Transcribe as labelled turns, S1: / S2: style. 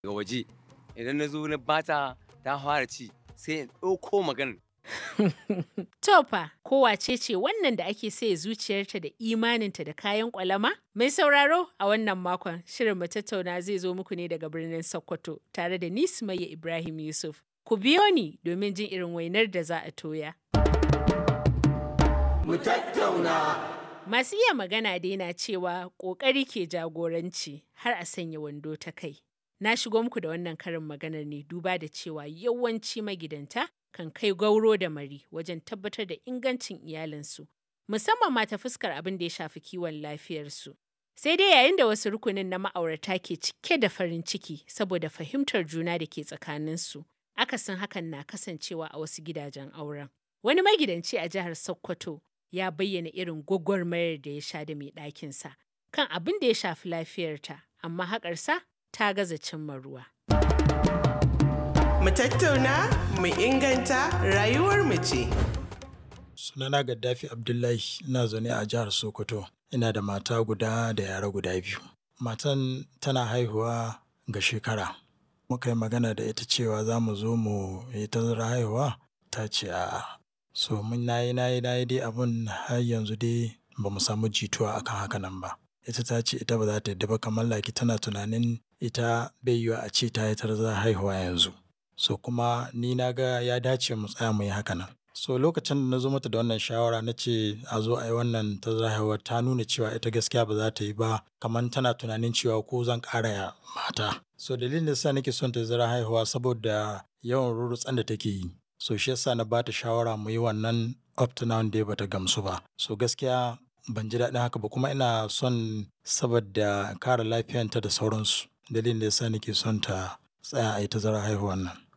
S1: daga waje idan na zo na bata ta fara ci sai in ɗauko maganar
S2: To fa, kowace ce wannan da ake saye zuciyarta da imaninta da kayan ƙwalama? Mai sauraro a wannan makon shirin mu tattauna zai zo muku ne daga birnin Sokoto tare da ni Sumayya Ibrahim Yusuf. Ku biyo ni domin jin irin wainar da za a toya.
S3: Mu tattauna.
S2: Masu iya magana dai na cewa ƙoƙari ke jagoranci har a sanya wando ta kai. Na shigo muku da wannan karin maganar ne duba da cewa yawanci magidanta kan kai gauro da mari wajen tabbatar da ingancin iyalinsu, musamman ma ta fuskar abin da ya shafi kiwon lafiyarsu. Sai dai yayin da wasu rukunin na ma'aurata ke cike da farin ciki saboda fahimtar juna da ke tsakaninsu, akasin hakan na kasancewa a wasu gidajen auren. Wani magidanci a jihar Sokoto ya bayyana irin gwagwarmayar da ya sha da mai ɗakinsa kan abin da ya shafi lafiyarta, amma haƙarsa ta gaza cimma ruwa.
S3: Mu tattauna, mu inganta rayuwar mu ce.
S4: Sunana Gaddafi Abdullahi ina zaune a jihar Sokoto. Ina da mata guda da yara guda biyu. Matan tana haihuwa ga shekara. Muka yi magana da ita cewa za mu zo mu yi tazara haihuwa ta ce a'a. So mun nayi nayi nayi dai abun har yanzu dai ba mu samu jituwa akan haka nan ba. Ita ta ce ita ba za ta yadda ba kamar laki tana tunanin ita bai yiwa a ce ta yi tazara haihuwa yanzu. So kuma ni na ga ya dace mu tsaya mu yi haka nan. So lokacin da na zo mata da wannan shawara na ce a zo a yi wannan tazara haihuwa ta nuna cewa ita gaskiya ba za ta yi ba kamar tana tunanin cewa ko zan ƙara ya mata. So dalilin da sa nake son tazara haihuwa saboda yawan rurutsan da take yi. So shi yasa na bata shawara mu yi wannan up to now dai bata gamsu ba. So gaskiya ban ji daɗin haka ba kuma ina son saboda kare lafiyanta da sauransu. Dalilin da yasa nake son ta tsaya a yi tazara haihuwan nan.